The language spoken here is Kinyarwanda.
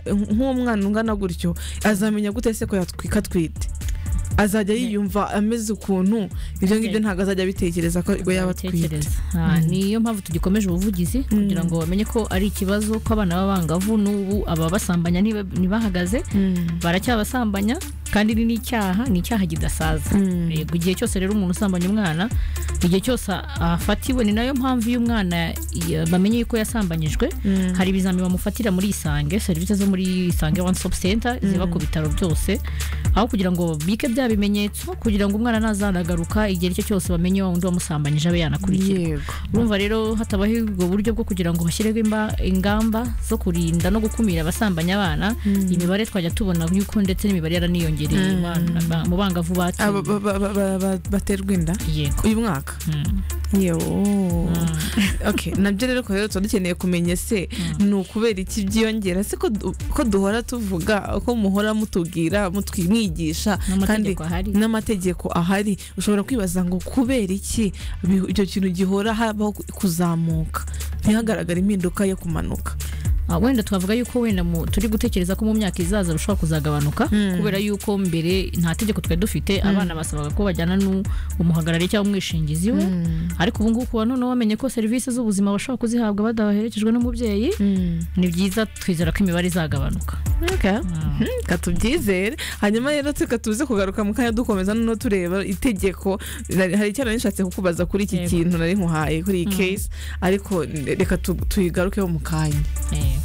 nk'uwo mwana ungana gutyo azamenya gute se ko yatwika atwite azajya yiyumva ameze ukuntu ibyo ngibyo ntabwo azajya abitekereza ko ubwo yaba atwite Tekereza. Ah, niyo mpamvu tugikomeje ubuvugizi kugira ngo bamenye ko ari ikibazo ko abana b'abangavu n'ubu ababasambanya ntiba- ntibahagaze baracyabasambanya kandi ni n'icyaha ni icyaha kidasaza Mm. Yego, igihe cyose rero umuntu usambanya umwana igihe cyose afatiwe ni nayo mpamvu iyo umwana ya- bamenye yuko yasambanyijwe Mm. hari ibizami bamufatira muri isange serivisi zo muri isange one stop center ziba ku bitaro byose aho kugira ngo bike bya bimenyetso kugira ngo umwana nazanagaruka igihe icyo cyose bamenye wa wundi wamusambanyije abe yanakurikira yego urumva rero hatabaho ubwo buryo bwo kugira ngo hashyireho imba- ingamba zo kurinda no gukumira abasambanya abana imibare twajya tubona yuko ndetse n'imibare yaraniyongereye mu bana- ba- mu bangavu Aba batuye ba- ba- ba- ba- ba- baterwa inda yego uyu mwaka Mm. yewo Mm. okay nabyo rero ko rero tuba dukeneye kumenya se ni ukubera iki byiyongera se ko du- ko duhora tuvuga ko muhora mutubwira mutwimwigisha kandi n'amategeko ahari n'amategeko ahari ushobora kwibaza ngo kubera iki bi- icyo kintu gihora habaho kuzamuka ntihagaragare impinduka yo kumanuka Ah, wenda twavuga yuko wenda mu- turi gutekereza ko mu myaka izaza bishobora kuzagabanuka Mm. kubera yuko mbere nta tegeko twari dufite abana basabaga ko bajyana n'umuhagarariye cyangwa umwishingizi we ariko ubu ngubu kuba noneho bamenye ko serivisi z'ubuzima bashobora kuzihabwa badaherekejwe n'umubyeyi ni byiza twizera ko imibare izagabanuka Okay. katubyizere hanyuma rero tuka tuze kugaruka mu kanya dukomeza noneho tureba itegeko Nari- hari icyo nari nishatse kukubaza kuri iki Yego. kintu nari nkuhaye kuri iyi case ariko reka tu- tuyigarukeho mu kanya Eh,